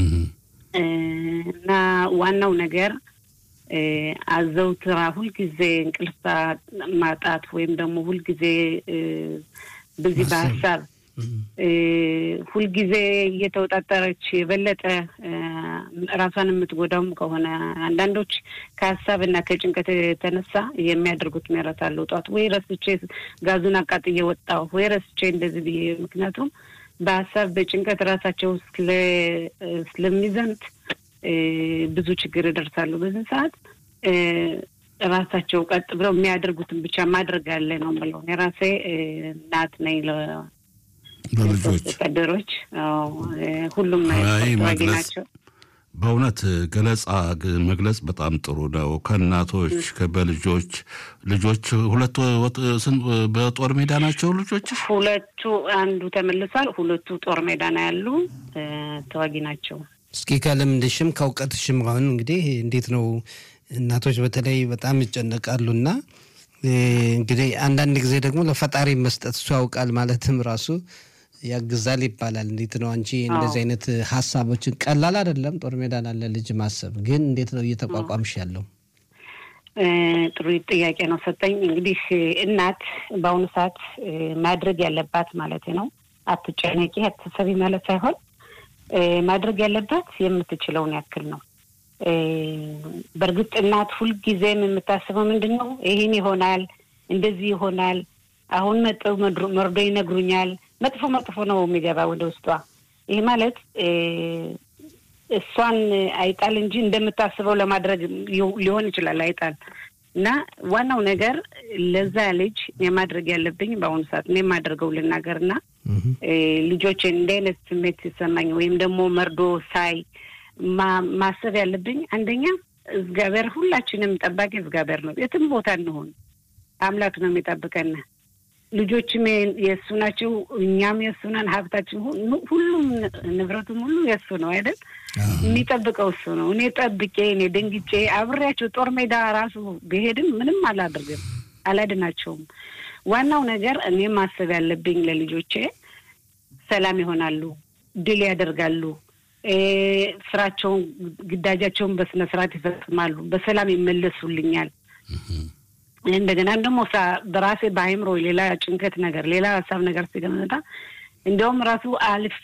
እና ዋናው ነገር አዘውትራ ሁልጊዜ እንቅልፍ ማጣት ወይም ደግሞ ሁልጊዜ በዚህ በሀሳብ ሁልጊዜ እየተወጣጠረች የበለጠ ራሷን የምትጎዳውም ከሆነ አንዳንዶች ከሀሳብ እና ከጭንቀት የተነሳ የሚያደርጉት ምህረት አለው። ጧት ወይ ረስቼ ጋዙን አቃጥዬ ወጣሁ ወይ ረስቼ እንደዚህ ብዬ ምክንያቱም በሀሳብ በጭንቀት ራሳቸው ስለሚዘምት ብዙ ችግር ይደርሳሉ። በዚህ ሰዓት ራሳቸው ቀጥ ብለው የሚያደርጉትን ብቻ ማድረግ አለ ነው የምለው። የራሴ እናት ነኝ ለልጆች ወታደሮች ሁሉም ተዋጊ ናቸው። በእውነት ገለጻ መግለጽ በጣም ጥሩ ነው። ከእናቶች በልጆች ልጆች ሁለቱ በጦር ሜዳ ናቸው ልጆች ሁለቱ አንዱ ተመልሷል። ሁለቱ ጦር ሜዳ ነው ያሉ ተዋጊ ናቸው። እስኪ ከልምድሽም ከእውቀትሽም አሁን እንግዲህ እንዴት ነው እናቶች በተለይ በጣም ይጨነቃሉና እንግዲህ አንዳንድ ጊዜ ደግሞ ለፈጣሪ መስጠት እሱ ያውቃል ማለትም ራሱ ያግዛል ይባላል። እንዴት ነው አንቺ እንደዚህ አይነት ሀሳቦችን ቀላል አይደለም። ጦር ሜዳ ላለ ልጅ ማሰብ ግን እንዴት ነው እየተቋቋምሽ ያለው? ጥሩ ጥያቄ ነው ሰጠኝ። እንግዲህ እናት በአሁኑ ሰዓት ማድረግ ያለባት ማለት ነው አትጨነቂ፣ አትሰቢ ማለት ሳይሆን ማድረግ ያለባት የምትችለውን ያክል ነው። በእርግጥ እናት ሁልጊዜም የምታስበው ምንድን ነው? ይህን ይሆናል፣ እንደዚህ ይሆናል፣ አሁን መጠው መርዶ ይነግሩኛል። መጥፎ መጥፎ ነው የሚገባ ወደ ውስጧ። ይህ ማለት እሷን አይጣል እንጂ እንደምታስበው ለማድረግ ሊሆን ይችላል አይጣል እና ዋናው ነገር ለዛ ልጅ የማድረግ ያለብኝ በአሁኑ ሰዓት እኔ የማደርገው ልናገር እና ልጆችን እንደ አይነት ስሜት ሲሰማኝ ወይም ደግሞ መርዶ ሳይ ማሰብ ያለብኝ አንደኛ እግዚአብሔር ሁላችንም ጠባቂ እግዚአብሔር ነው። የትም ቦታ እንሆን አምላክ ነው የሚጠብቀን። ልጆችም የእሱ ናቸው፣ እኛም የእሱ ነን። ሀብታችን ሁሉም ንብረቱም ሁሉ የእሱ ነው አይደል? የሚጠብቀው እሱ ነው። እኔ ጠብቄ እኔ ደንግጬ አብሬያቸው ጦር ሜዳ ራሱ ብሄድም ምንም አላደርግም፣ አላድናቸውም። ዋናው ነገር እኔ ማሰብ ያለብኝ ለልጆቼ ሰላም ይሆናሉ፣ ድል ያደርጋሉ፣ ስራቸውን፣ ግዳጃቸውን በስነ ስርዓት ይፈጽማሉ፣ በሰላም ይመለሱልኛል። እንደገና ደግሞ በራሴ በአይምሮ ሌላ ጭንቀት ነገር ሌላ ሀሳብ ነገር ሲገመጣ እንዲያውም ራሱ አልፌ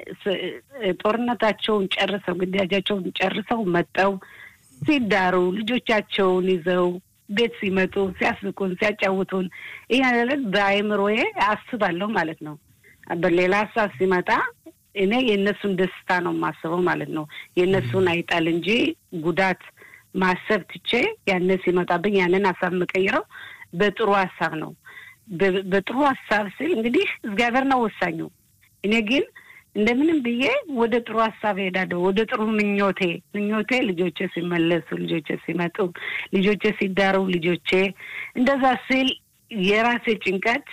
ጦርነታቸውን ጨርሰው ግዳጃቸውን ጨርሰው መጠው ሲዳሩ ልጆቻቸውን ይዘው ቤት ሲመጡ ሲያስቁን ሲያጫውቱን ይህ ማለት በአይምሮዬ አስባለሁ ማለት ነው። በሌላ ሀሳብ ሲመጣ እኔ የእነሱን ደስታ ነው የማስበው ማለት ነው። የእነሱን አይጣል እንጂ ጉዳት ማሰብ ትቼ ያንን ሲመጣብኝ ያንን ሀሳብ የምቀይረው በጥሩ ሀሳብ ነው። በጥሩ ሀሳብ ስል እንግዲህ እግዚአብሔር ነው ወሳኙ። እኔ ግን እንደምንም ብዬ ወደ ጥሩ ሀሳብ ሄዳለሁ። ወደ ጥሩ ምኞቴ ምኞቴ ልጆቼ ሲመለሱ፣ ልጆቼ ሲመጡ፣ ልጆቼ ሲዳሩ፣ ልጆቼ እንደዛ ስል የራሴ ጭንቀት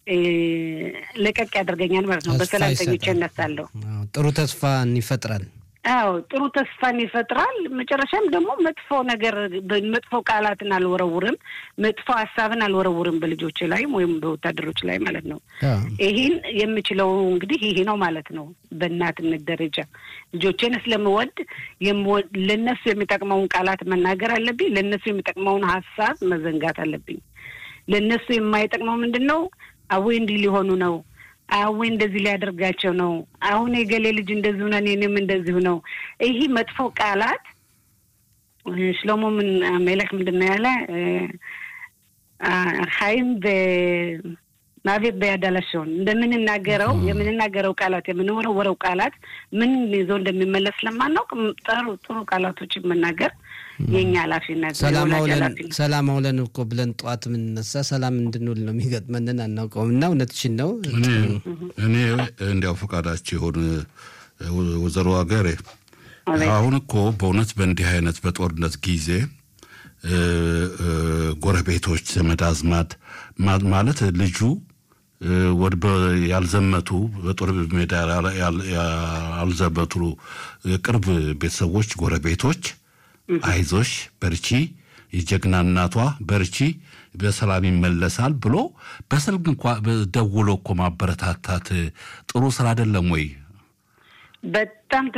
ለቀቅ ያደርገኛል ማለት ነው። በሰላም ተኝቼ እነሳለሁ። ጥሩ ተስፋን ይፈጥራል። አዎ ጥሩ ተስፋን ይፈጥራል። መጨረሻም ደግሞ መጥፎ ነገር መጥፎ ቃላትን አልወረውርም፣ መጥፎ ሀሳብን አልወረውርም በልጆች ላይም ወይም በወታደሮች ላይ ማለት ነው። ይህን የምችለው እንግዲህ ይሄ ነው ማለት ነው። በእናትነት ደረጃ ልጆቼን ስለምወድ ለነሱ የሚጠቅመውን ቃላት መናገር አለብኝ። ለነሱ የሚጠቅመውን ሀሳብ መዘንጋት አለብኝ። ለእነሱ የማይጠቅመው ምንድን ነው? አዌ እንዲህ ሊሆኑ ነው አዌ እንደዚህ ሊያደርጋቸው ነው። አሁን የገሌ ልጅ እንደዚሁ ነን፣ እኔም እንደዚሁ ነው። ይህ መጥፎ ቃላት ሽሎሞ ምን ሜለክ ምንድን ነው ያለ ሀይም ማቤት በያዳላሸውን እንደምንናገረው የምንናገረው ቃላት የምንወረወረው ቃላት ምን ይዞ እንደሚመለስ ለማናውቅ ጥሩ ጥሩ ቃላቶችን መናገር የኛ ኃላፊነት ሰላም አውለን እኮ ብለን ጠዋት የምንነሳ ሰላም እንድንውል ነው የሚገጥመንን አናውቀውም። እና እውነትሽን ነው። እኔ እንዲያው ፈቃዳችሁ የሆን ወይዘሮ ሀገሬ አሁን እኮ በእውነት በእንዲህ አይነት በጦርነት ጊዜ ጎረቤቶች፣ ዘመድ አዝማድ ማለት ልጁ ወደ ያልዘመቱ በጦር ሜዳ ያልዘመቱ የቅርብ ቤተሰቦች፣ ጎረቤቶች አይዞሽ በርቺ፣ የጀግና እናቷ በርቺ፣ በሰላም ይመለሳል ብሎ በስልክ እንኳ ደውሎ እኮ ማበረታታት ጥሩ ስራ አይደለም ወይ? በጣም